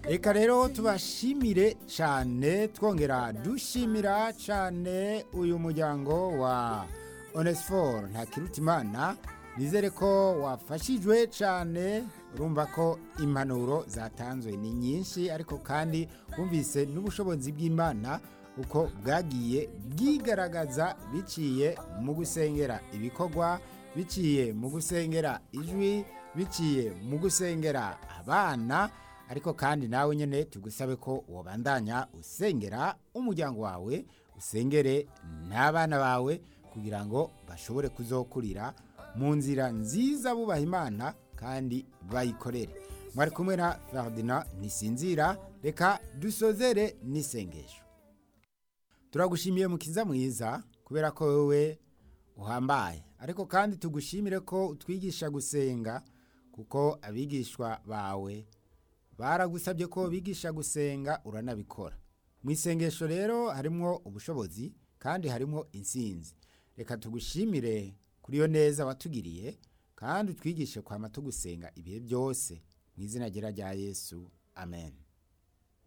reka rero tubashimire cyane twongera dushimira cyane uyu muryango wa onesiforo ntakirutimana nizere ko wafashijwe cyane urumva ko impanuro zatanzwe ni nyinshi ariko kandi wumvise n'ubushobozi bw'imana uko bwagiye bwigaragaza biciye mu gusengera ibikorwa biciye mu gusengera ijwi biciye mu gusengera abana ariko kandi nawe nyine tugusabe ko wabandanya usengera umuryango wawe usengere n'abana bawe kugira ngo bashobore kuzokurira mu nzira nziza bubaha imana kandi bayikorere mwari kumwe na Ferdinand ntisinzira reka dusozere n'isengesho turagushimiye mukiza mwiza kubera ko wowe uhambaye ariko kandi tugushimire ko utwigisha gusenga kuko abigishwa bawe baragusabye ko bigisha gusenga uranabikora mu isengesho rero harimo ubushobozi kandi harimo insinzi reka tugushimire kuri iyo neza watugiriye kandi utwigishe kwama tugusenga ibihe byose mu izina rya yesu amen